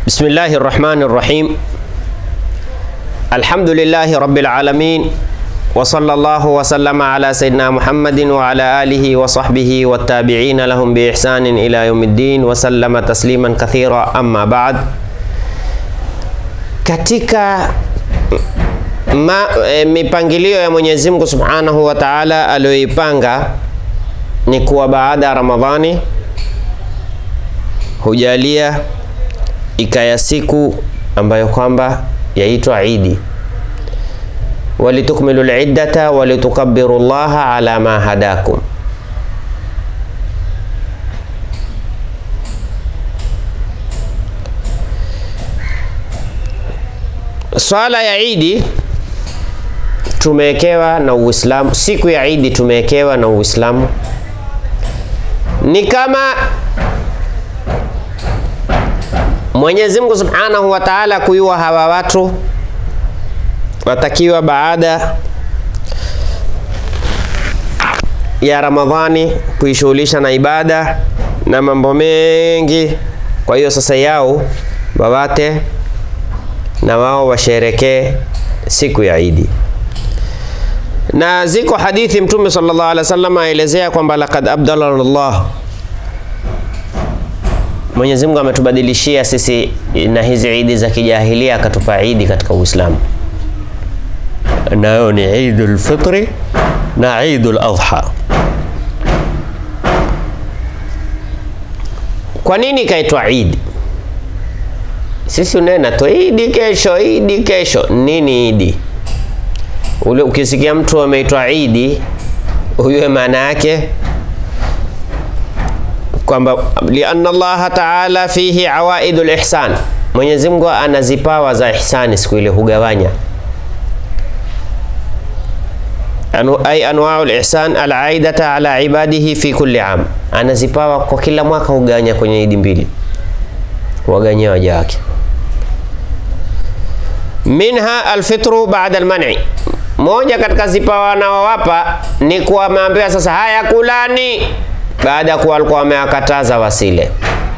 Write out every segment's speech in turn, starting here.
بسم الله الرحمن الرحيم الحمد لله رب العالمين وصلى الله وسلم على سيدنا محمد وعلى آله وصحبه والتابعين لهم بإحسان إلى يوم الدين وسلم تسليما كثيرا أما بعد katika ma, e, mipangilio ya Mwenyezi Mungu Subhanahu wa Ta'ala aliyoipanga ni kuwa baada ya Ramadhani hujalia ikaya siku ambayo kwamba yaitwa Idi, walitukmilu liddata walitukabbiru llaha ala ma hadakum. Swala ya Idi tumewekewa na Uislamu, siku ya Idi tumewekewa na Uislamu ni kama Mwenyezi Mungu Subhanahu wa Ta'ala kuyua hawa watu watakiwa baada ya Ramadhani kuishughulisha na ibada na mambo mengi. Kwa hiyo sasa yao wawate na wao washerekee siku ya Idi, na ziko hadithi Mtume sallallahu alaihi wasallam aelezea kwamba laqad abdala Allah Mwenyezi Mungu ametubadilishia sisi na hizi idi za kijahilia akatupa idi katika Uislamu, nayo ni Idul Fitri na Idul Adha. Kwa nini ikaitwa idi? Sisi unena tu idi kesho, idi kesho. Nini idi? Ule ukisikia mtu ameitwa idi, huyo maana yake kwamba lianna Allah taala fihi awaidul ihsan, Mwenyezi Mungu ana zipawa za ihsani, siku ile hugawanya anu, ay anwaul ihsan alaidata ala ibadihi fi kulli am, ana zipawa kwa kila mwaka hugawanya kwenye idi mbili, waganyia waja wake. Minha alfitru baada almani, moja katika zipawa anaowapa ni kuwa ameambiwa sasa, haya kulani baada ya kuwa alikuwa amewakataza wasile.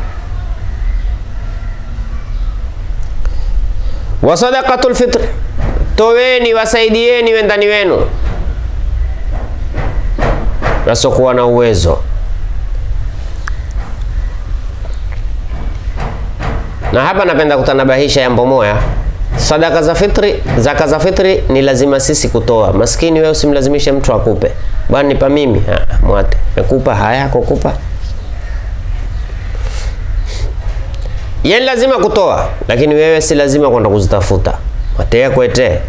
wa sadaqatul fitr, toweni wasaidieni wendani wenu wasiokuwa na uwezo. Na hapa napenda kutanabahisha jambo moya, sadaka za fitri, zaka za fitri ni lazima sisi kutoa. Maskini wewe usimlazimishe mtu akupe, bwana nipa mimi, ha, mwate mekupa haya kukupa yeye lazima kutoa, lakini wewe si lazima kwenda kuzitafuta, watee kwete.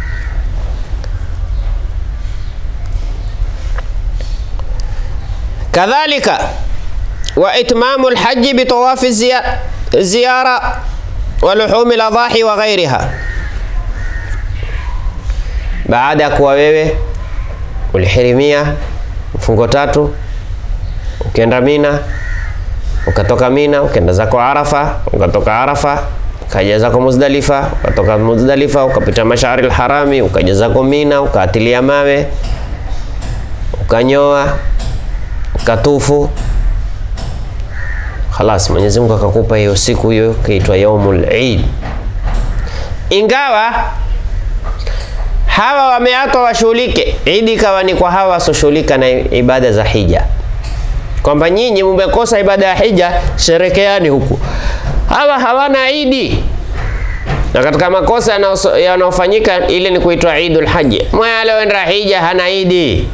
Kadhalika wa itmamu lhaji bitawafi ziya, ziyara wa luhumi ladhahi wa ghairiha, baada ya kuwa wewe ulihirimia mfungo tatu, ukienda Mina, ukatoka Mina ukaenda zako Arafa, ukatoka Arafa ukaja zako Muzdalifa, ukatoka Muzdalifa ukapita Mashari al-Harami, ukaja zako Mina, ukaatilia mawe, ukanyoa, ukatufu. Khalas, Mwenyezi Mungu akakupa hiyo siku hiyo kaitwa yaumul Eid, ingawa hawa wameatwa washughulike. Idi ikawa ni kwa hawa wasoshughulika na ibada za hija, kwamba nyinyi mumekosa ibada ya hija, sherekeani huku. Hawa hawana idi, na katika makosa yanayofanyika ile ni kuitwa idul haji. Mwe alioenda hija hana idi,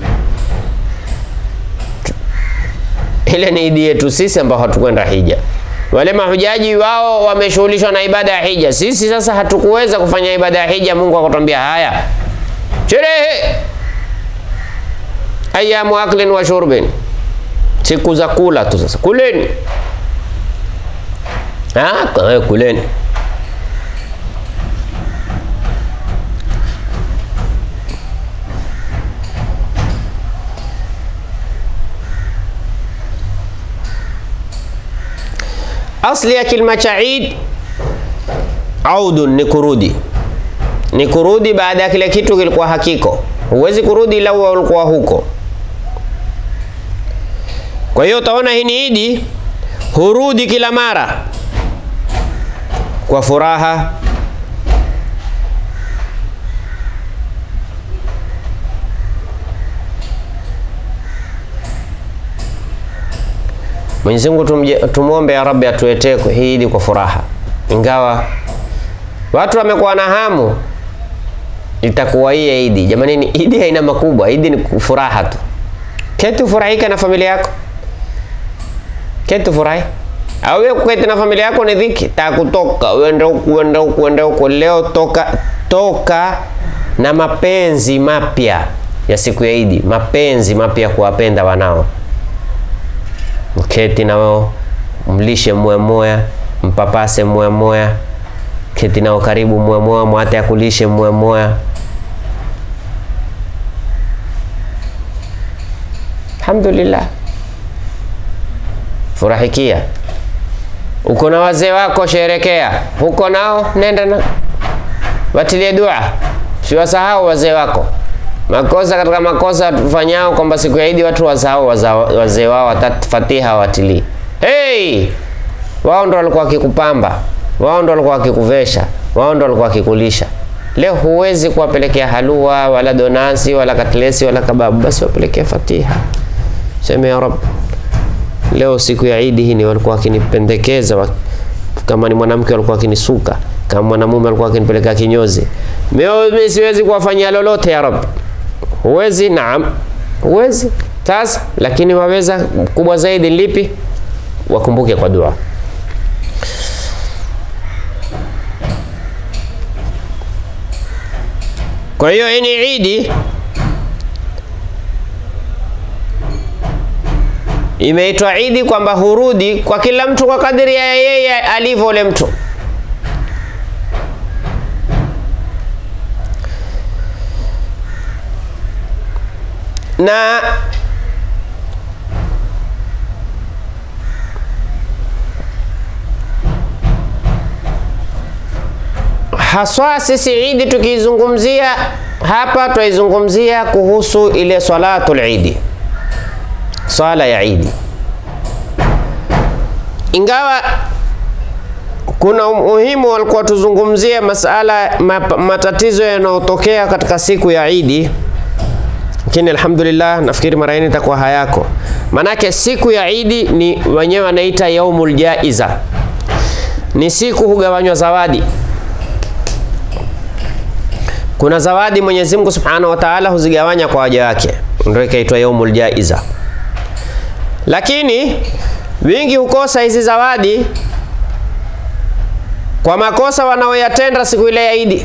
ile ni idi yetu sisi ambao hatukwenda hija. Wale mahujaji wao wameshughulishwa na ibada ya hija, sisi sasa hatukuweza kufanya ibada ya hija. Mungu akatwambia haya sherehe ayamu aklin wa shurbin, siku za kula tu. Sasa kuleni, ah, kuleni. Asli ya kilima cha Eid audun ni kurudi ni kurudi baada ya kile kitu kilikuwa hakiko. Huwezi kurudi ila uwe ulikuwa huko. Kwa hiyo utaona hii ni idi, hurudi kila mara kwa furaha. Mwenyezi Mungu tumje- tumwombe ya Rabbi atuletee hii Idi kwa furaha, ingawa watu wamekuwa na hamu itakuwa hii Idi. Jamani, ni Idi haina makubwa, Idi ni furaha tu. Keti ufurahike na familia yako, keti ufurahi. Au wewe kuketi na familia yako ni dhiki, takutoka uende huku uende huku uende huku. Leo toka toka na mapenzi mapya ya siku ya Idi, mapenzi mapya kuwapenda wanao mketi na wao mlishe mwemoya mpapase mwemoya keti nao karibu mwemoya mwate akulishe mwemoya alhamdulillah furahikia uko na wazee wako sherekea huko nao nenda na watilie dua siwasahau wazee wako makosa katika makosa tufanyao kwamba siku ya Idi watu wasahau waza- wazee wao watatu fatiha watilii. Hey! Wao ndo walikuwa wakikupamba, wao ndo walikuwa wakikuvesha, wao ndo walikuwa wakikulisha. Leo huwezi kuwapelekea halua wala donasi wala katlesi wala kababu, basi wapelekea fatiha. Sema ya Rab, leo siku ya Idi hii ni walikuwa wakinipendekeza wa, kama ni mwanamke walikuwa wakinisuka, kama mwanamume walikuwa wakinipeleka kinyozi. Mimi mimi siwezi kuwafanyia lolote ya Rab. Huwezi? Naam, huwezi. Sasa lakini waweza kubwa zaidi lipi? Wakumbuke kwa dua. Kwa hiyo hii ni Idi imeitwa Idi kwamba hurudi kwa kila mtu kwa kadiri ya yeye alivyo ule mtu. na haswa sisi Idi tukiizungumzia hapa, twaizungumzia kuhusu ile salatul Idi, swala ya Idi, ingawa kuna umuhimu walikuwa tuzungumzie masala map- matatizo yanayotokea katika siku ya Idi lakini alhamdulillah nafikiri mara hii itakuwa hayako. Manake siku ya Idi ni wenyewe wanaita yaumul jaiza, ni siku hugawanywa zawadi. Kuna zawadi Mwenyezi Mungu Subhanahu wa Ta'ala huzigawanya kwa waja wake, ndio ikaitwa yaumul jaiza. Lakini wingi hukosa hizi zawadi kwa makosa wanaoyatenda siku ile ya Idi.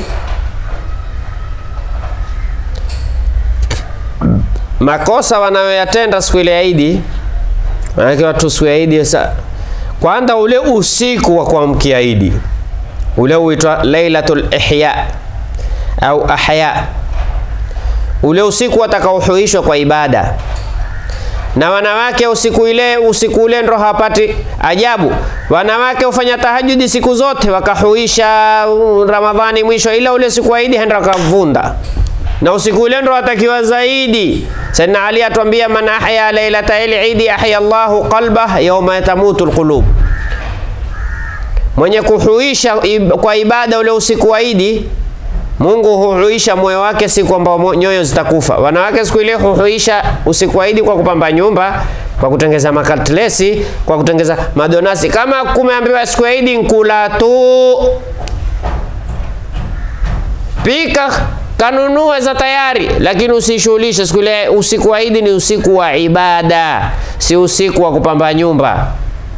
makosa wanayoyatenda siku ile ya Idi, maanake watu siku ya Idi sa kwanza, ule usiku wa kuamkia Idi ule huitwa Lailatul Ihya au Ahya, ule usiku watakaohuishwa kwa ibada na wanawake usiku ile usiku ule ndo hawapati ajabu. Wanawake hufanya tahajudi siku zote wakahuisha uh, Ramadhani mwisho, ila ule siku wa Idi henda wakavunda na usiku ule ndo watakiwa zaidi. Sayyidina Ali atuambia, man ahya lailata al-idi ahya Allahu qalbah yawma tamutu alqulub, mwenye kuhuisha ib kwa ibada ule usiku wa Idi Mungu huhuisha moyo wake siku ambao nyoyo zitakufa. Wanawake siku ile huhuisha usiku wa Idi kwa kupamba nyumba, kwa kutengeza makatlesi, kwa kutengeza madonasi. Kama kumeambiwa siku ya Idi nkula tu, pika kanunue za tayari, lakini usishughulishe siku ile. Usiku wa Idi ni usiku wa ibada, si usiku wa kupamba nyumba.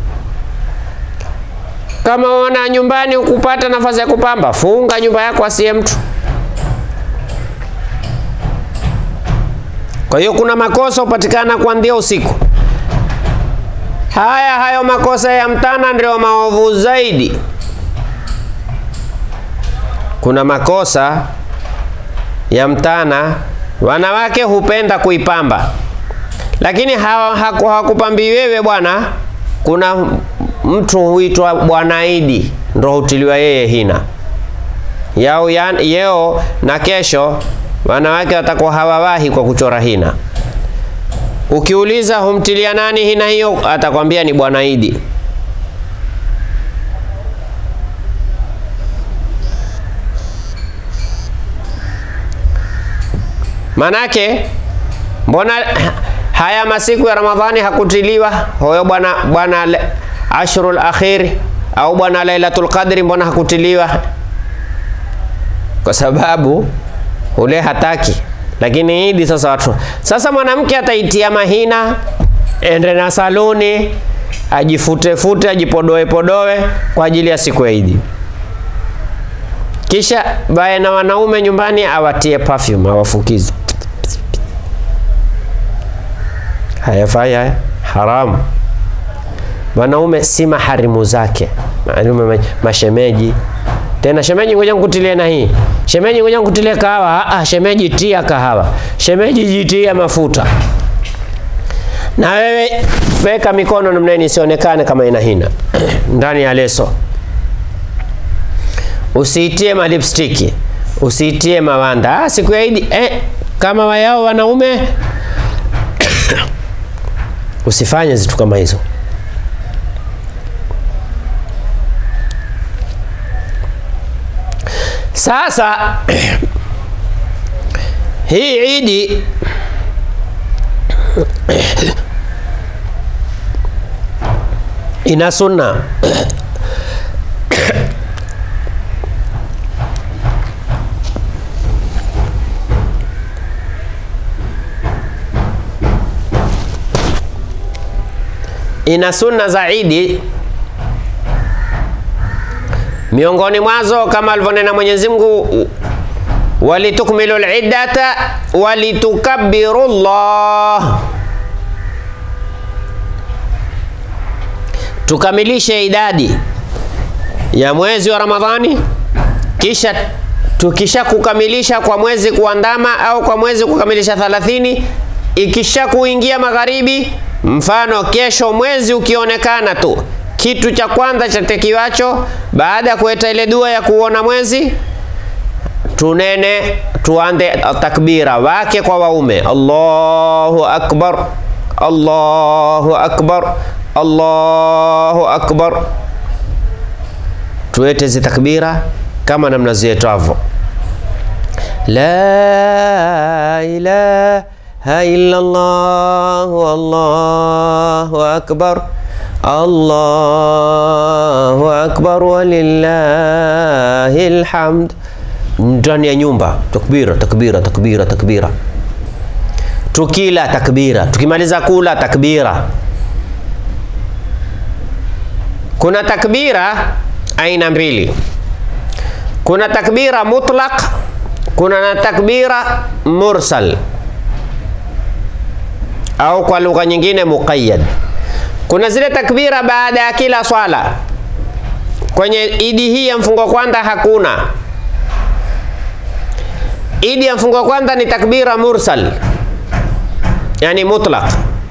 Kama wana nyumbani ukupata nafasi ya kupamba, funga nyumba yako asiye mtu. Kwa hiyo kuna makosa hupatikana kuanzia usiku. Haya hayo makosa ya mtana ndio maovu zaidi. Kuna makosa ya mtana, wanawake hupenda kuipamba, lakini hawakupambi wewe bwana. Kuna mtu huitwa Bwana Idi ndo hutiliwa yeye hina yao yan, yeo na kesho wanawake watakuwa hawawahi kwa kuchora hina. Ukiuliza humtilia nani hina hiyo, atakwambia ni Bwana Idi. Manake mbona haya masiku ya Ramadhani hakutiliwa huyo bwana bwana le- ashrul akhir au bwana Lailatul Qadri, mbona hakutiliwa? Kwa sababu ule hataki. Lakini Idi sasa watu sasa, mwanamke ataitia mahina, ende na saluni, ajifutefute, ajipodoe podoe kwa ajili ya siku ya Idi, kisha bae na wanaume nyumbani awatie perfume, awafukize. Hayafai haya, haramu. Wanaume si maharimu zake, wanaume ma- mashemeji tena shemeji, ngoja nikutilie na hii shemeji, ngoja nikutilie kahawa. Ah, ah, shemeji tia kahawa, shemeji jitia mafuta. Na wewe weka mikono namna hii isionekane kama ina hina ndani ya leso. Usiitie malipstiki, usiitie mawanda. Ah, siku ya Idi eh, kama wayao wanaume usifanye zitu kama hizo. Sasa hii Idi ina sunna ina sunna za Idi miongoni mwazo kama alivyonena Mwenyezi Mungu, walitukmilu liddata walitukabbiru llah, tukamilishe idadi ya mwezi wa Ramadhani, kisha tukisha kukamilisha kwa mwezi kuandama au kwa mwezi kukamilisha 30 ikisha kuingia magharibi, mfano kesho mwezi ukionekana tu kitu cha kwanza chatekiwacho baada ya kueta ile dua ya kuona mwezi, tunene tuande takbira wake kwa waume, Allahu akbar, Allahu akbar, Allahu akbar. Tuete zi takbira kama namna zietwavyo, la ilaha illa Allah, Allahu akbar Allahu akbar walillahi alhamd. Ndani ya nyumba takbira, takbira, takbira, takbira. Tukila takbira, tukimaliza kula takbira. Kuna takbira aina mbili, kuna takbira mutlaq, kuna na takbira mursal au kwa lugha nyingine muqayyad. Kuna zile takbira baada ya kila swala. Kwenye idi hii ya mfungo kwanza hakuna. Idi ya mfungo kwanza ni takbira mursal, yani mutlaq,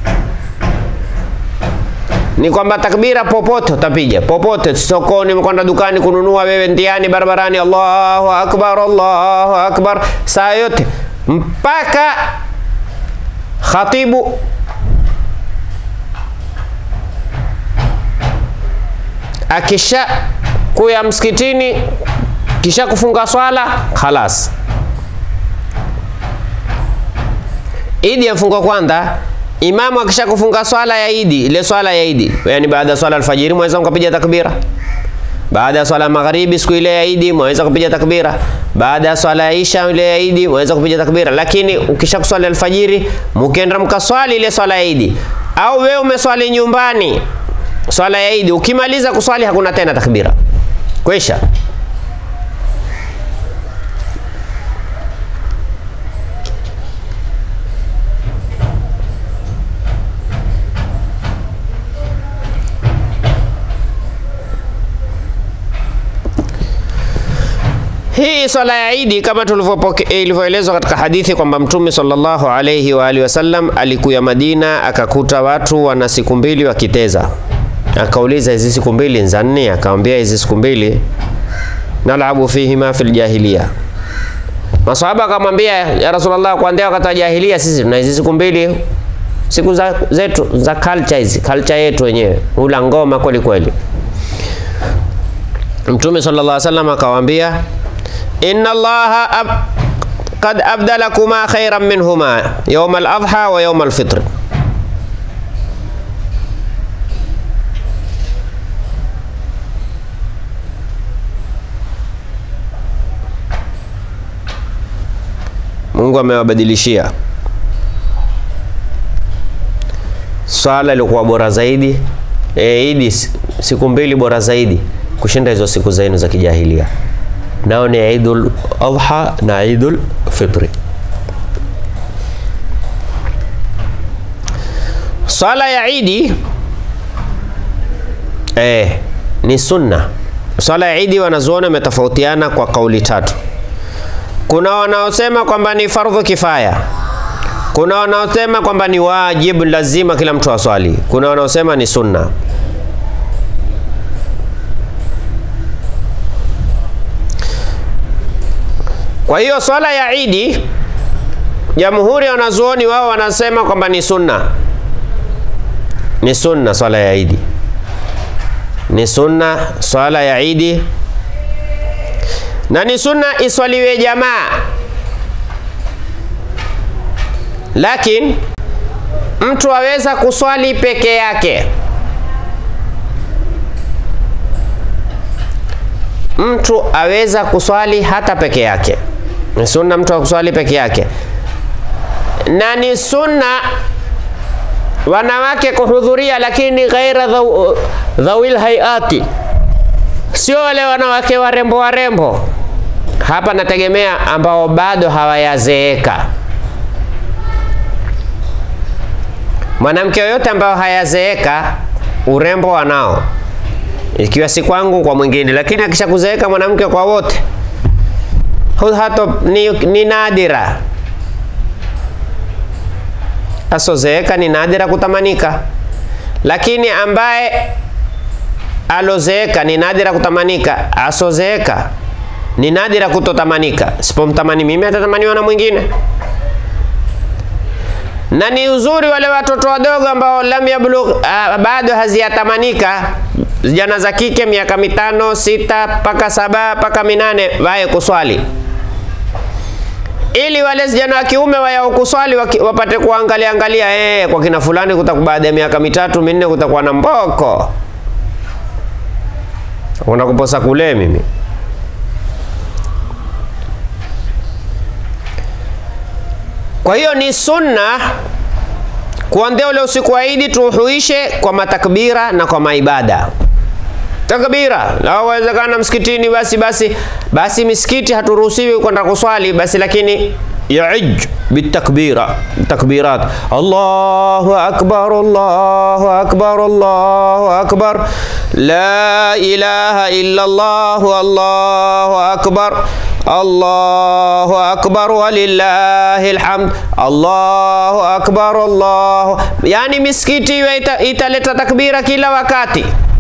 ni kwamba takbira popote utapiga, popote, sokoni, umekwenda dukani kununua, wewe ndiani, barabarani, Allahu akbar, Allahu akbar, saa yote mpaka khatibu akisha kuya msikitini kisha kufunga swala khalas. Idi ya mfungo kwanza, imamu akisha kufunga swala ya idi, ile swala ya idi, yani baada ya swala alfajiri mwaweza mkapiga takbira. Baada ya swala ya magharibi siku ile ya idi mwaweza kupiga takbira. Baada ya swala ya isha ile ya idi mwaweza kupiga takbira. Lakini ukisha kuswali alfajiri, mkienda mkaswali ile swala ya idi, au wewe umeswali nyumbani swala ya Idi, ukimaliza kuswali hakuna tena takbira, kwisha. Hii swala ya Idi kama ilivyoelezwa katika hadithi kwamba Mtume sallallahu alayhi wa alihi wasallam alikuya Madina akakuta watu wana siku mbili wakiteza akauliza hizi siku mbili nza nne? Akamwambia hizi siku mbili nalabu fihima fil jahiliya. Masahaba akamwambia ya Rasulullah, kuanzia wakati wa jahiliya sisi tuna hizi siku mbili, siku za zetu za culture hizi, culture yetu wenyewe, ula ngoma kweli kweli. Mtume sallallahu alaihi wasallam akawaambia, inna Allaha laqad abdalakuma khairan minhuma yawma al-adha wa yawma al-fitr. Mungu amewabadilishia swala ilikuwa bora zaidi e, idi siku mbili bora zaidi kushinda hizo siku zenu za kijahilia. Nao ni Idul Adha na Idul Fitri. Swala ya idi e, ni sunna. Swala ya idi wanazuoni wametofautiana kwa kauli tatu. Kuna wanaosema kwamba ni fardhu kifaya, kuna wanaosema kwamba ni wajibu, lazima kila mtu aswali, kuna wanaosema ni sunna. Kwa hiyo swala ya idi, jamhuri ya wanazuoni wao wanasema kwamba ni sunna, ni sunna swala ya idi, ni sunna swala ya idi na ni sunna iswaliwe jamaa, lakini mtu aweza kuswali peke yake. Mtu aweza kuswali hata peke yake, ni sunna mtu akuswali peke yake, na ni sunna wanawake kuhudhuria, lakini ghaira dhawil hayati, sio wale wanawake warembo warembo hapa nategemea ambao bado hawayazeeka. Mwanamke yoyote ambao hayazeeka urembo wanao, ikiwa si kwangu kwa mwingine, lakini akisha kuzeeka mwanamke kwa wote hato ni, ni nadira. Asozeeka ni nadira kutamanika, lakini ambaye alozeeka ni nadira kutamanika, asozeeka ni nadira kutotamanika. Sipomtamani mimi atatamaniwa na mwingine. Na ni uzuri wale watoto wadogo ambao lam yablugh, uh, bado haziyatamanika, vijana za kike miaka mitano sita mpaka saba mpaka minane waye kuswali, ili wale vijana wa kiume wayao kuswali wapate kuangalia angalia, eh, kwa kina fulani kutakuwa baada ya miaka mitatu minne kutakuwa na mboko, unakuposa kule mimi Kwa hiyo ni sunna kuanzia ule usiku wa Idi tuhuishe kwa matakbira na kwa maibada. Takbira lawezekana msikitini, basi basi basi misikiti haturuhusiwi kwenda kuswali basi, lakini yaij bitakbira takbirat, Allahu akbar, Allahu akbar, Allahu akbar, la ilaha illa Allah, Allahu akbar Allahu akbar walillahi alhamd, Allahu akbar, Allahu. Yani misikiti iwe ita, italeta takbira kila wakati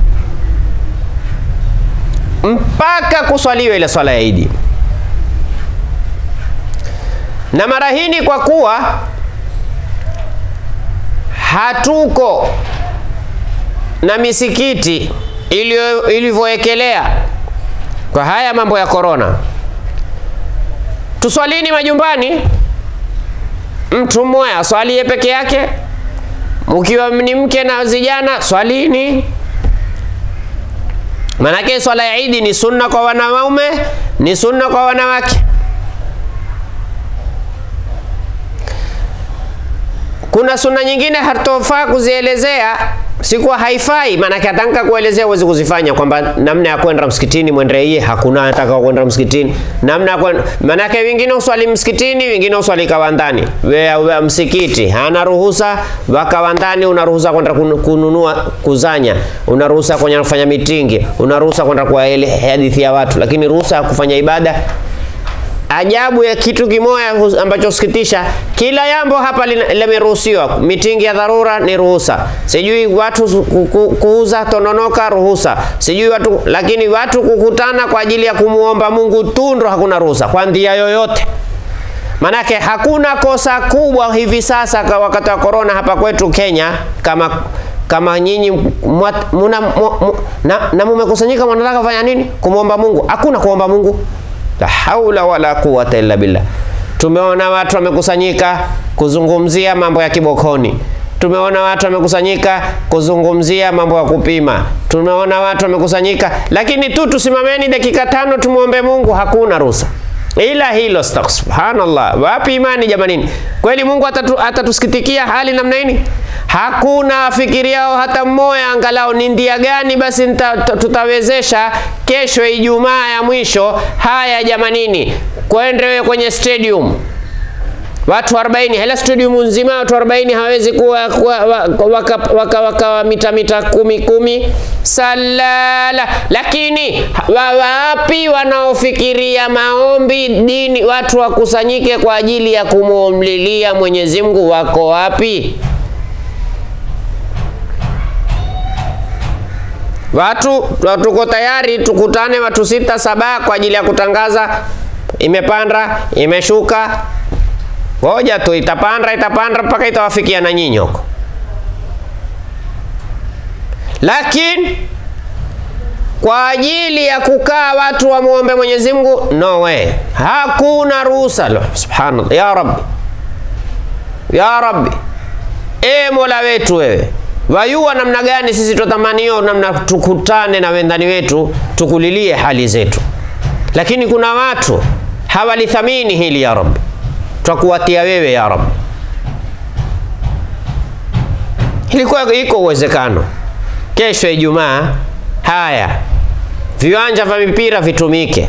mpaka kuswaliwa ile swala ya Idi. Na mara hii kwa kuwa hatuko na misikiti ilivyoekelea kwa haya mambo ya korona tuswalini majumbani, mtu mmoja aswalie peke yake. Mkiwa ni mke na vijana swalini, manake swala ya Idi ni sunna kwa wanaume, ni sunna kwa wanawake. Kuna sunna nyingine hatofaa kuzielezea, sikuwa haifai, maanake atanka kuelezea uwezi kuzifanya, kwamba namna ya kwenda msikitini mwendeye, hakuna anataka kwenda msikitini, namna ya kwenda. Maanake wengine uswali msikitini, wengine uswali kawandani. Wewe msikiti hana ruhusa, wa kawandani unaruhusa kwenda kununua, kuzanya, unaruhusa kwenda kufanya mitingi, unaruhusa kwenda kwa ile hadithi ya watu, lakini ruhusa ya kufanya ibada Ajabu ya kitu kimoja ambacho sikitisha, kila jambo hapa limeruhusiwa. Mitingi ya dharura ni ruhusa, sijui watu kuuza tononoka ruhusa, sijui watu, lakini watu kukutana kwa ajili ya kumuomba Mungu tu ndo hakuna ruhusa kwa njia yoyote. Manake hakuna kosa kubwa hivi sasa kwa wakati wa korona hapa kwetu Kenya kama kama nyinyi muna, na, na mumekusanyika mnataka kufanya nini? Kumwomba Mungu. Hakuna kuomba Mungu la haula wala quwata illa billah. Tumeona watu wamekusanyika kuzungumzia mambo ya kibokoni. Tumeona watu wamekusanyika kuzungumzia mambo ya kupima. Tumeona watu wamekusanyika, lakini tu tusimameni dakika tano tumwombe Mungu, hakuna ruhusa ila hilo. Subhanallah, wapi imani jamanini? Kweli Mungu atatu, atatusikitikia hali namna hii? Hakuna afikiriao hata mmoja angalau ni ndia gani basi nita, tutawezesha kesho Ijumaa ya mwisho. Haya jamanini, kwendewe kwenye stadium watu 40 hela stadium nzima watu 40 hawezi kuwa, kuwa waka, waka, waka mita mita kumi kumi salala. Lakini wapi wanaofikiria maombi dini, watu wakusanyike kwa ajili ya kumwomlilia Mwenyezi Mungu, wako wapi? Watu tuko tayari tukutane watu sita saba kwa ajili ya kutangaza imepanda imeshuka Ngoja tu itapanda itapanda mpaka itawafikia na nyinyi huko. Lakini kwa ajili ya kukaa watu wamuombe Mwenyezi Mungu, no way, hakuna ruhusa. Subhanallah, ya Rabbi, ya Rabbi, e Mola wetu wewe wayua namna gani sisi tutamanio namna tukutane na wendani wetu tukulilie hali zetu, lakini kuna watu hawalithamini hili ya Rabbi twakuwatia wewe ya Rabbi. Ilikuwa iko uwezekano kesho Ijumaa, haya viwanja vya mipira vitumike.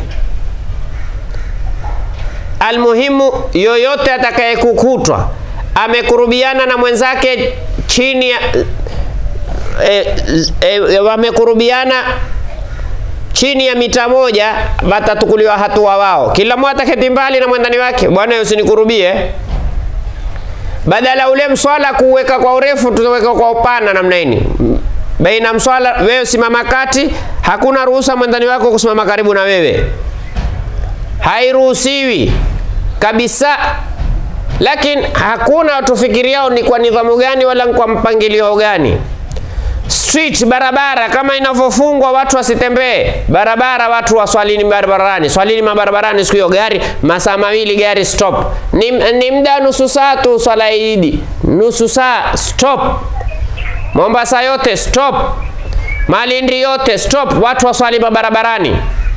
Almuhimu, yoyote atakayekukutwa amekurubiana na mwenzake chini ya e, e, wamekurubiana chini ya mita moja watatukuliwa hatua wao, kila mmoja ataketi mbali na mwendani wake. Bwana, usinikurubie. Badala ule mswala kuweka kwa urefu, tutaweka kwa upana namna hii. Baina mswala, wewe simama kati, hakuna ruhusa mwendani wako kusimama karibu na wewe, hairuhusiwi kabisa. Lakini hakuna watufikiriao ni kwa nidhamu gani wala kwa mpangilio gani street barabara kama inavyofungwa watu wasitembee barabara, watu waswalini barabarani, swalini mabarabarani. Siku hiyo gari masaa mawili gari stop, ni, ni muda nusu saa tu swala Idi, nusu saa stop. Mombasa yote stop, Malindi yote stop, watu waswali mabarabarani.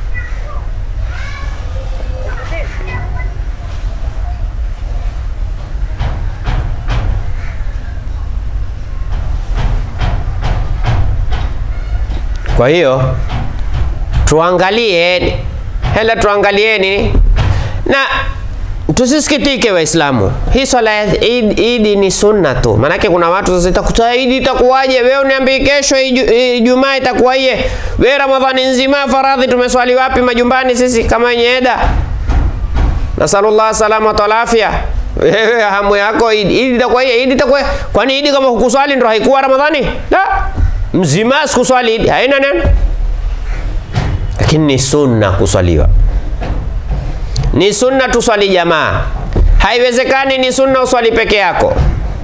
Kwa hiyo tuangalie, hela tuangalieni na tusisikitike Waislamu. Hii swala ya Idi ni sunna tu, maanake kuna watu sasa itakuta Idi itakuwaje? Wewe uniambie kesho Ijumaa itakuwaje? Wewe Ramadhani nzima faradhi tumeswali wapi majumbani sisi kama wenye eda? Nasallallahu salama wa afya. Wewe hamu yako Idi Idi itakuwaje? Idi itakuwa kwani Idi kama hukuswali ndio haikuwa Ramadhani? La mzima sikuswali Idi haina neno, lakini ni sunna kuswaliwa, ni sunna tuswali jamaa. Haiwezekani ni sunna uswali peke yako.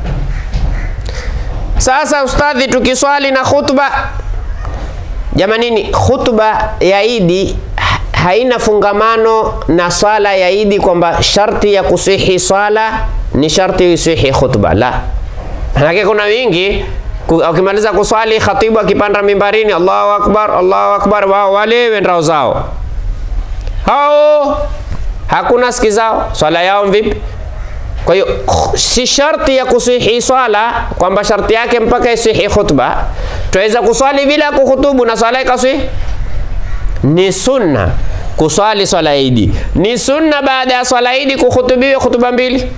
Sasa ustadhi, tukiswali na khutba, jamanini, khutba ya Idi haina fungamano na swala ya Idi kwamba sharti ya kusihi swala ni sharti isihi khutba. La, manake kuna wingi ukimaliza kuswali khatibu akipanda mimbarini, Allahu akbar, Allahu akbar, wao wale wendao zao hao, hakuna siki zao, swala yao vipi? Kwa hiyo si sharti ya kusihi swala kwamba sharti yake mpaka isihi khutba. Tuweza kuswali bila kuhutubu na swala ikasihi. Ni sunna kuswali swala Idi, ni sunna baada ya swala Idi kuhutubiwa hutuba mbili.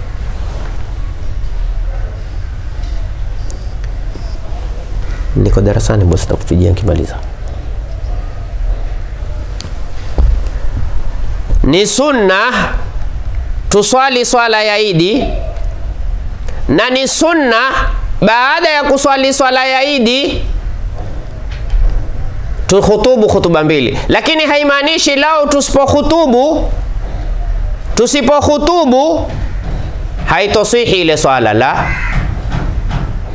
Niko darasani bosi, takupigia nikimaliza. Ni sunna tuswali swala ya Idi na ni sunna baada ya kuswali swala ya Idi tuhutubu hutuba mbili, lakini haimaanishi lao tusipohutubu tusipohutubu haitosihi ile swala la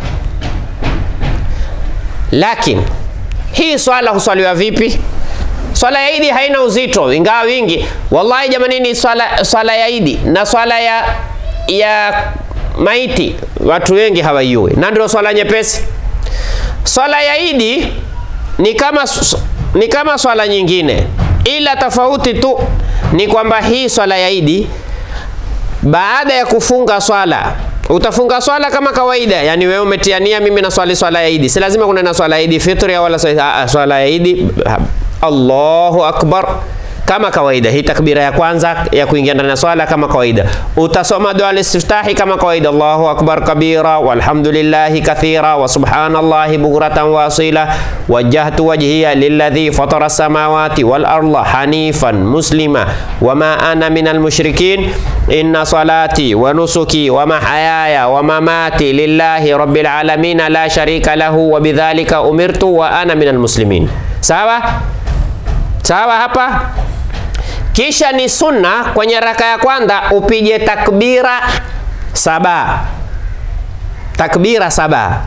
lakini hii swala huswaliwa vipi? Swala ya Idi haina uzito, ingawa wingi. Wallahi jamanini, swala, swala ya Idi na swala ya, ya maiti watu wengi hawaiui, na ndio swala nyepesi. Swala ya Idi ni kama, ni kama swala nyingine, ila tofauti tu ni kwamba hii swala ya Idi baada ya kufunga swala utafunga swala kama kawaida, yani wewe umetiania, mimi na swali swala ya Idi. Si lazima kuna na swala ya Idi fitri wala swala ya Idi. Allahu akbar kama kawaida, hii takbira ya kwanza ya kuingia ndani ya swala kama kawaida. Utasoma dua al-istiftahi kama kawaida, Allahu akbar kabira walhamdulillahi kathira wa subhanallahi bukratan wa asila wajjahtu wajhiya lilladhi fatara samawati wal arda hanifan muslima wama ana minal mushrikin inna salati wa nusuki wa mahayaya wa mamati lillahi rabbil alamin la sharika lahu wa bidhalika umirtu wa ana minal muslimin. Sawa sawa hapa kisha ni sunna kwenye raka ya kwanza upige takbira saba, takbira saba,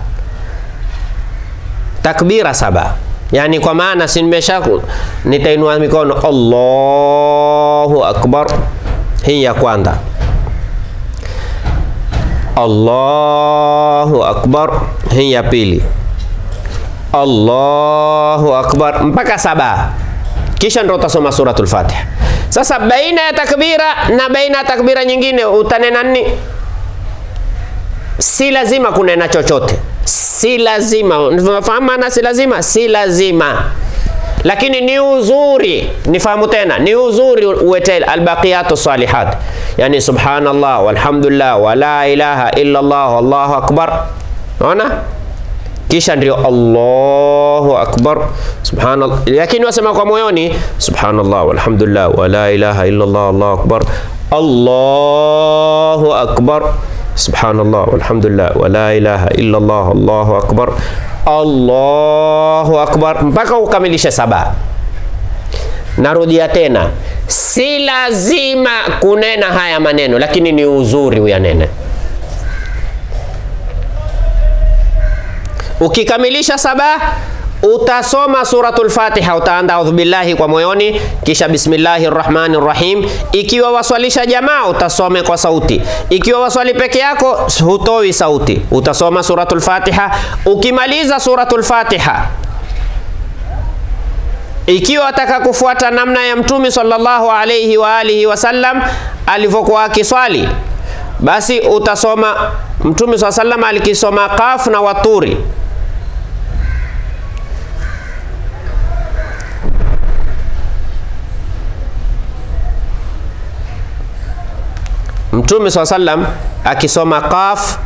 takbira saba. Yani kwa maana si nimesha nitainua mikono Allahu akbar, hii ya kwanza. Allahu akbar, hii ya pili. Allahu akbar mpaka saba, kisha ndo utasoma suratul Fatiha. Sasa baina ya takbira na baina ya takbira nyingine utanena nini? Si lazima kunena chochote, si lazima. Unafahamu maana si lazima? Si lazima, lakini ni uzuri. Nifahamu tena, ni uzuri uwete albaqiyatu salihat, yani subhanallah walhamdulillah wala ilaha illa Allah wallahu akbar. Unaona? kisha ndio Allahu akbar subhanallah, lakini wasema kwa moyoni subhanallah walhamdulillah wala ilaha illa Allah Allahu akbar Allahu akbar subhanallah walhamdulillah wala ilaha illa Allah Allahu akbar Allahu akbar mpaka ukamilishe saba. Narudia tena, si lazima kunena haya maneno, lakini ni uzuri uyanene. Ukikamilisha saba utasoma suratul Fatiha, utaanza audhu billahi kwa moyoni, kisha bismillahir rahmanir rahim. Ikiwa waswalisha jamaa utasome kwa sauti, ikiwa waswali peke yako hutoi sauti, utasoma suratul Fatiha. Ukimaliza suratul Fatiha, ikiwa wataka kufuata namna ya Mtume sallallahu alayhi wa alihi wasallam alivyokuwa akiswali, basi utasoma Mtume sallallahu alayhi wasallam alikisoma Qaf na Waturi Mtume swalla sallam akisoma Qaf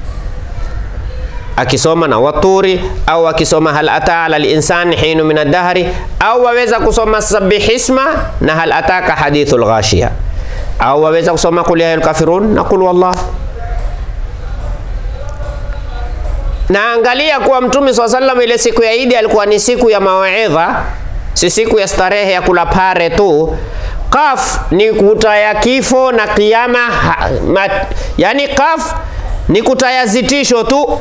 akisoma na Waturi au akisoma hal ata ala linsani hinu min ad-dahri au waweza kusoma sabihisma na hal ataka hadithul ghashiya au waweza kusoma qul ya ayyuhal kafirun na qul wallah. Na angalia kuwa Mtume swalla sallam ile siku ya Idi alikuwa ni siku ya mawaidha, si siku ya starehe ya kula pare tu. Kaf ni kutaya kifo na kiyama ha, ma, yani kaf ni kutaya zitisho tu.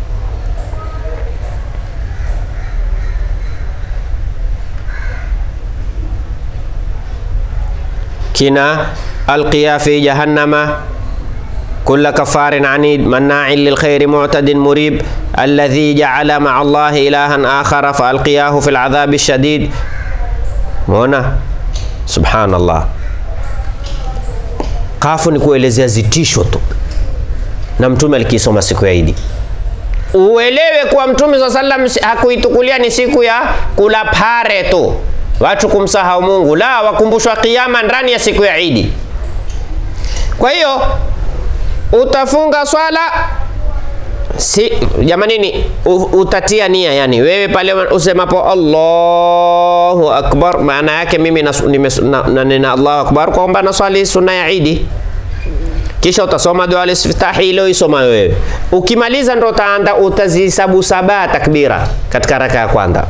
Kina alqiya fi jahannama kulla kafarin anid manna'in lil khairi mu'tadin murib alladhi ja'ala ma'a Allahi ilahan akhara fa alqiyahu fil adhabi shadid. Muona? Subhanallah, kafu ni kuelezea zitisho tu, na mtume alikisoma siku ya Idi. Uelewe kuwa mtume swalla sallam hakuitukulia ni siku ya kula pare tu, watu kumsahau Mungu, la, wakumbushwa kiyama ndani ya siku ya Idi. Kwa hiyo utafunga swala si jamanini, utatia nia yani, wewe pale usemapo Allahu akbar, maana yake mimi nanena Allahu akbar kwamba naswali sunna ya Idi, kisha utasoma dua al-istiftahi ile isoma wewe. Ukimaliza ndo utaanza utazihesabu saba takbira katika raka ya kwanza,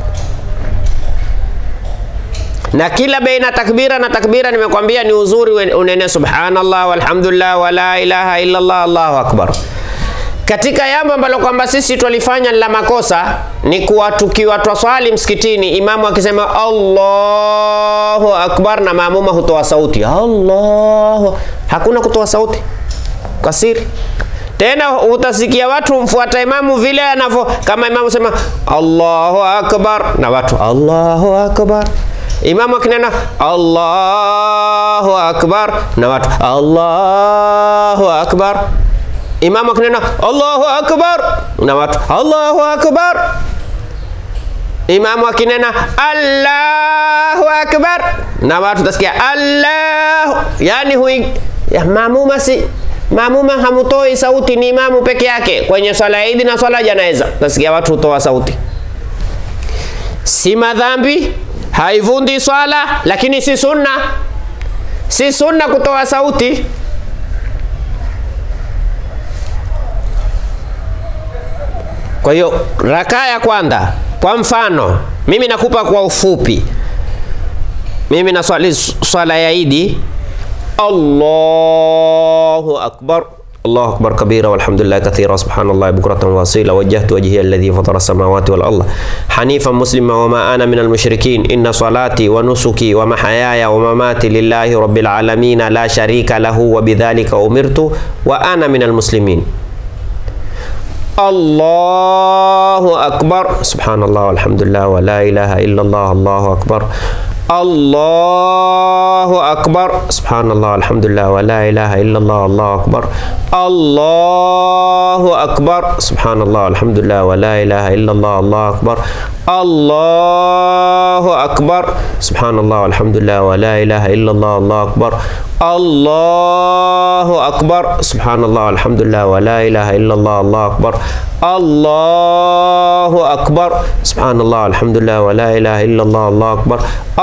na kila baina takbira na takbira nimekwambia ni uzuri unene subhanallah walhamdulillah wala ilaha illa Allah Allahu akbar katika jambo ambalo kwamba sisi twalifanya la makosa ni kuwa tukiwa twaswali msikitini, imamu akisema Allahu akbar na maamuma hutoa sauti Allahu, hakuna kutoa sauti kwa siri. Tena utasikia watu mfuata imamu vile anavyo, kama imamu sema Allahu akbar na watu Allahu akbar Imamu akinena Allahu akbar na watu Allahu akbar. Imamu akinena Allahu akbar na watu Allahu akbar. Imamu akinena Allahu akbar na watu tasikia Allahu, yani hui ya maamuma si maamuma hamutoi sauti, ni imamu peke yake kwenye swala ya Idi na swala janaiza, tasikia watu hutoa sauti. Si madhambi haivundi swala, lakini si sunna, si sunna kutoa sauti. Kwa hiyo rakaa ya kwanza, kwa mfano mimi nakupa kwa ufupi, mimi naswali swala ya Idi, Allahu akbar الله أكبر كبيرا والحمد لله كثيرا سبحان الله بكرة وأصيلا وجهت وجهي الذي فطر السماوات والأرض حنيفا مسلما وما أنا من المشركين إن صلاتي ونسكي ومحياي ومماتي لله رب العالمين لا شريك له وبذلك أمرت وأنا من المسلمين الله أكبر سبحان الله والحمد لله ولا إله إلا الله الله أكبر الله أكبر سبحان الله الحمد لله ولا إله إلا الله الله أكبر الله أكبر سبحان الله الحمد لله ولا إله إلا الله الله أكبر الله أكبر سبحان الله والحمد لله ولا إله إلا الله الله أكبر الله أكبر سبحان الله والحمد لله ولا إله إلا الله الله أكبر الله أكبر سبحان الله والحمد لله ولا إله إلا الله الله أكبر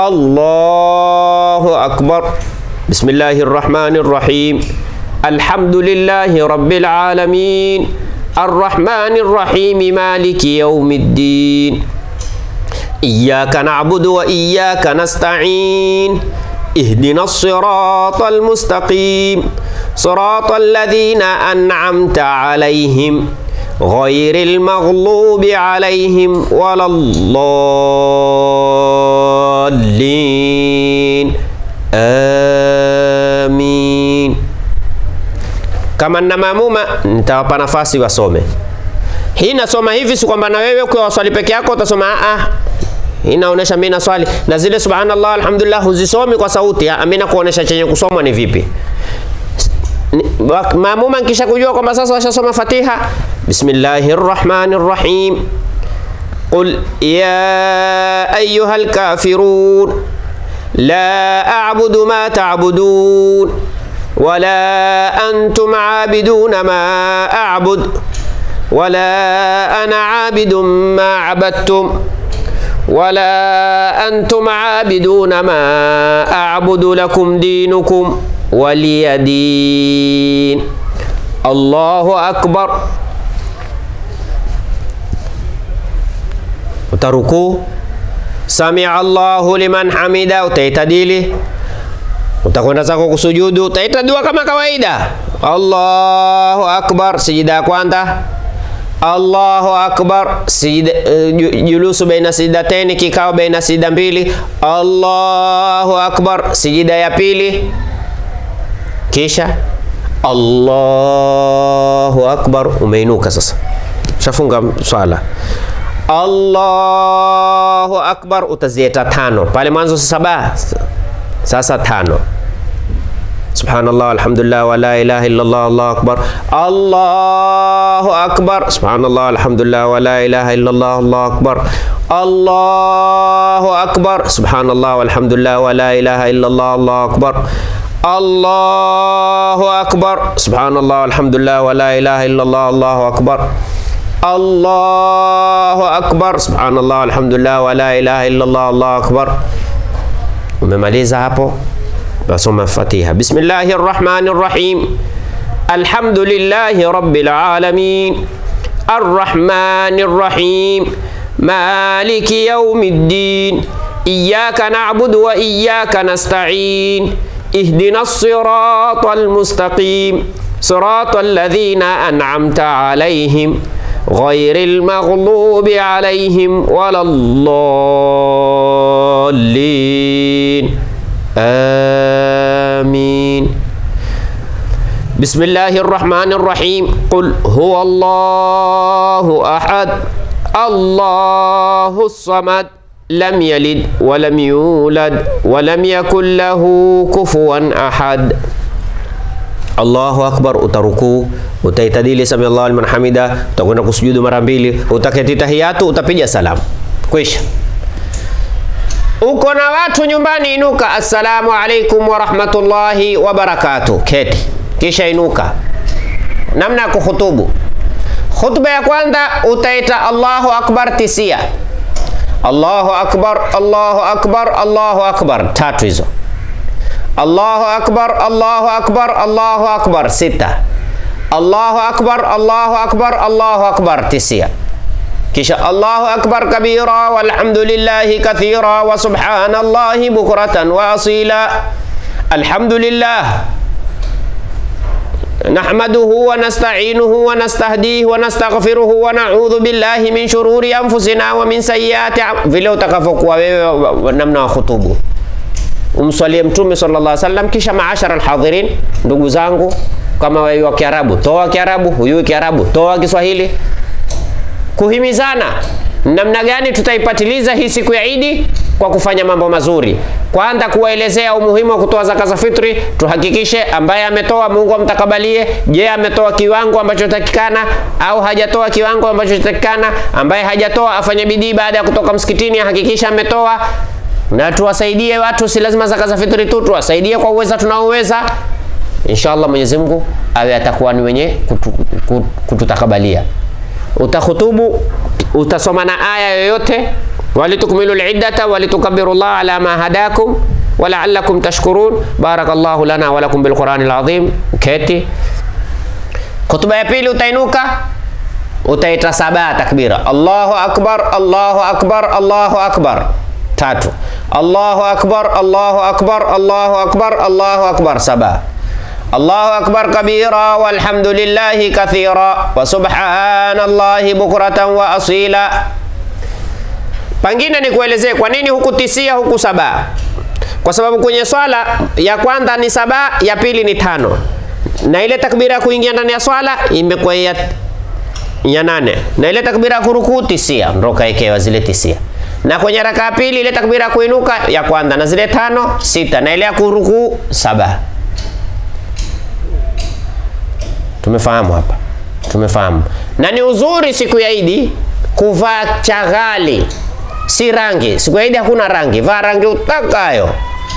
الله أكبر بسم الله الرحمن الرحيم الحمد لله رب العالمين الرحمن الرحيم مالك يوم الدين إياك نعبد وإياك نستعين اهدنا الصراط المستقيم صراط الذين أنعمت عليهم غير المغلوب عليهم ولا الضالين آمين kama na maamuma nitawapa nafasi wasome. Hii nasoma hivi, si kwamba na wewe ukiwa waswali peke yako utasoma ah, inaonesha mimi naswali na zile subhanallah alhamdulillah huzisomi kwa sauti. Mimi nakuonesha chenye kusomwa ni vipi. Maamuma nkisha kujua kwamba sasa washasoma Fatiha, bismillahir rahmanir rahim qul ya ayyuhal kafirun la a'budu ma ta'budun ولا أنتم عابدون ما أعبد ولا أنا عابد ما عبدتم ولا أنتم عابدون ما أعبد لكم دينكم ولي دين الله أكبر utarukuu samia Allahu liman hamida, utaitadili utakwenda zako kusujudu, utaita dua kama kawaida. Allahu akbar, sijida ya kwanza. Allahu akbar, sijida uh, julusu baina sijidateni, kikao baina sijida mbili. Allahu akbar, sijida ya pili, kisha Allahu akbar, umeinuka sasa, shafunga swala. Allahu akbar, utazieta tano pale mwanzo saba sasa tano subhanallah alhamdulillah wa la ilaha illallah allahu akbar allahu akbar subhanallah alhamdulillah wa la ilaha illallah allahu akbar allahu akbar subhanallah walhamdulillah wa la ilaha illallah allahu akbar allahu akbar subhanallah walhamdulillah wa la ilaha illallah allahu akbar allahu akbar subhanallah walhamdulillah wa la ilaha illallah allahu akbar umemaliza hapo nasoma fatiha bismillahi rrahmani rrahim alhamdulillahi rabbil alamin arrahmani rrahim maliki yaumi ddin iyaka na'budu wa iyaka nasta'in ihdina sirata almustaqim صراط الذين أنعمت عليهم غير المغضوب عليهم ولا الضالين آمين بسم الله الرحمن الرحيم قل هو الله أحد الله الصمد لم يلد ولم يولد ولم يكن له كفوا أحد Allahu akbar, utarukuu, utaitadili sami Allahu liman hamida, utakwenda kusujudu mara mbili, utaketi tahiyatu, utapiga salamu, kwisha. Uko na watu nyumbani, inuka, assalamu alaikum wa rahmatullahi wa barakatuh, keti, kisha inuka. Namna ya kuhutubu, khutba ya kwanza utaita Allahu akbar tisia, Allahu akbar, Allahu akbar, Allahu akbar, tatu hizo Allahu akbar, Allahu akbar, Allahu akbar sita. Allahu akbar, Allahu akbar, Allahu akbar tisia. Kisha Allahu akbar kabira walhamdulillahi kathira wa subhanallahi bukratan wa asila. Alhamdulillah نحمده ونستعينه ونستهديه ونستغفره ونعوذ بالله من شرور أنفسنا ومن سيئات vile utakavyokuwa wewe namna wa khutubu umswalie mtume sallallahu alaihi wasallam kisha maashara alhadhirin ndugu zangu kama wewe wa Kiarabu toa Kiarabu huyu Kiarabu toa Kiswahili kuhimizana namna gani tutaipatiliza hii siku ya Idi kwa kufanya mambo mazuri kwanza kuwaelezea umuhimu wa kutoa zaka za fitri tuhakikishe ambaye ametoa Mungu amtakabalie je ametoa kiwango ambacho takikana au hajatoa kiwango ambacho takikana ambaye hajatoa afanye bidii baada ya kutoka msikitini ahakikishe ametoa na tuwasaidie watu, si lazima zaka za fitri tu, tuwasaidie kwa uweza tunaoweza. Inshallah Mwenyezi Mungu awe atakuwa ni wenye kutu, kutu, kututakabalia. Utahutubu, utasoma na aya yoyote, walitukmilu liddata walitukabiru llah ala ma hadakum walaalakum tashkurun. Barakallahu lana walakum bilqurani lazim. Keti. Khutba ya pili utainuka utaita saba takbira, Allahu akbar, Allahu akbar, Allahu akbar tatu Allahu akbar Allahu akbar Allahu akbar Allahu akbar saba Allahu akbar kabira walhamdulillahi kathira wa subhanallahi bukratan wa asila. Pangine ni kuelezee kwa nini huku tisia huku saba, kwa sababu kwenye swala ya kwanza ni saba, ya pili ni tano, na ile takbira ya kuingia ndani ya swala imekuwa ya, ya nane, na ile takbira ya kurukuu tisia, ndo kaekewa zile tisia na kwenye raka ya pili ile takbira ya kuinuka ya kwanza na zile tano sita na ile ya kurukuu saba. Tumefahamu hapa, tumefahamu. Na ni uzuri siku ya Idi kuvaa chaghali, si rangi. Siku ya Idi hakuna rangi, vaa rangi utakayo,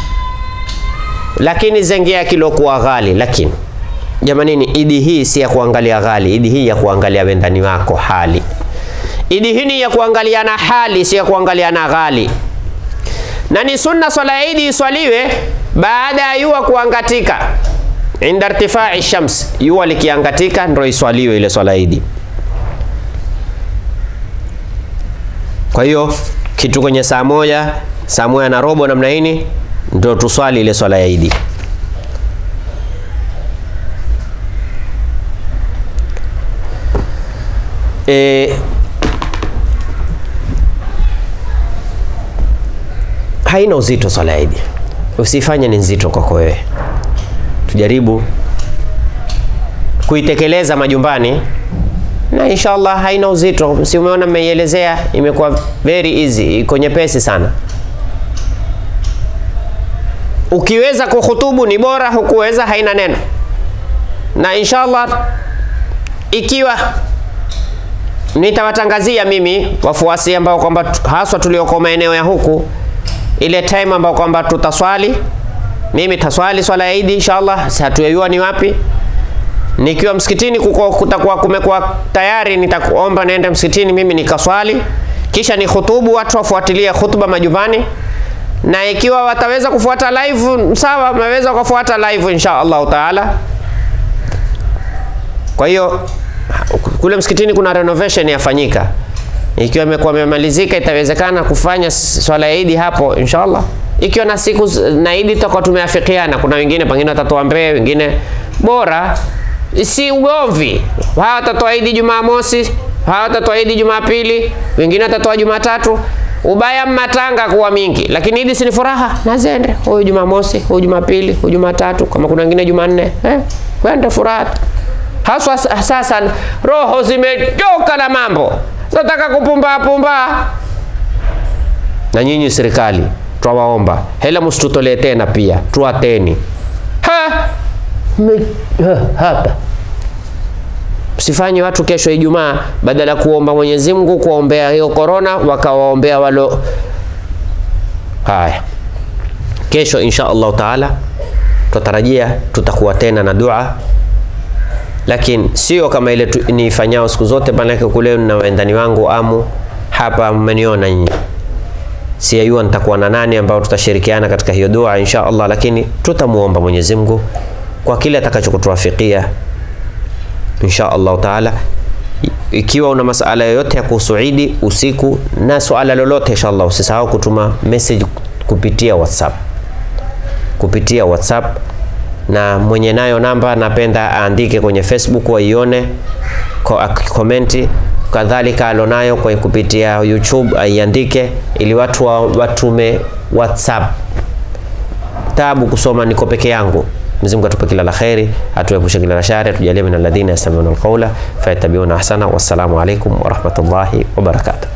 lakini zengea kilokuwa ghali. Lakini jamanini, Idi hii si ya kuangalia ghali, Idi hii ya kuangalia wendani wako hali Idi hii ni ya kuangaliana hali, si ya kuangaliana ghali. Na ni sunna swala ya Idi iswaliwe baada ya jua kuangatika, inda irtifai shams, jua likiangatika ndio iswaliwe ile swala ya Idi. Kwa hiyo kitu kwenye saa moja, saa moja na robo namna hii ndio tuswali ile swala ya Idi. E, haina uzito swala ya Idi, usifanye ni nzito kwako wewe. Tujaribu kuitekeleza majumbani na inshallah haina uzito. Si umeona, mmeielezea imekuwa very easy, iko nyepesi sana. Ukiweza kuhutubu ni bora, hukuweza haina neno. Na inshallah ikiwa nitawatangazia mimi wafuasi ambao kwamba haswa tulioko maeneo ya huku ile time ambao kwamba tutaswali, mimi taswali swala ya Idi inshallah, si hatuyajua ni wapi. Nikiwa msikitini kuko kutakuwa kumekuwa tayari, nitakuomba niende msikitini mimi nikaswali, kisha ni khutubu, watu wafuatilie khutba majumbani, na ikiwa wataweza kufuata live sawa, wameweza kufuata live insha Allah taala. Kwa hiyo kule msikitini kuna renovation yafanyika ikiwa imekuwa imemalizika, itawezekana kufanya swala ya Idi hapo inshallah. Ikiwa na siku na Idi tutakuwa tumeafikiana, kuna wengine pengine watatoa mbee, wengine bora si ugomvi. Hawa watatoa Idi Jumamosi, hawa watatoa Idi Jumapili, wengine watatoa Jumatatu. Ubaya matanga kuwa mingi, lakini Idi si ni furaha, nazende huyu Jumamosi, huyu Jumapili, huyu Jumatatu, kama kuna wengine Jumanne, eh, wende furaha. Haswa sasa roho zimechoka na mambo, nataka kupumba pumba. Na nyinyi serikali, twawaomba hela msitutolee tena, pia tuateni ha! Me, ha, hapa msifanye watu kesho Ijumaa, badala ya kuomba Mwenyezi Mungu kuombea hiyo korona, wakawaombea walo. Haya, kesho insha Allahu taala tutarajia tutakuwa tena na dua, lakini sio kama ile niifanyao siku zote, maanake kule na wendani wangu amu hapa, mmeniona nyinyi siyajua nitakuwa na nani ambao tutashirikiana katika hiyo dua insha Allah, lakini tutamuomba Mwenyezi Mungu kwa kile atakachokutuwafikia insha Allah taala. Ikiwa una masala yoyote ya kuhusu Idi usiku na swala lolote, insha Allah usisahau kutuma message kupitia WhatsApp, kupitia WhatsApp, na mwenye nayo namba napenda aandike kwenye Facebook waione, komenti kadhalika alonayo kwa kupitia YouTube aiandike, ili watu wa, watume WhatsApp. Tabu kusoma niko peke yangu. Mwenyezi Mungu atupe kila la kheri, atuepushe kila la shari, atujalie min alladhina yastami'una alqawla fayattabi'una ahsana. Wassalamu alaikum warahmatullahi wabarakatuh.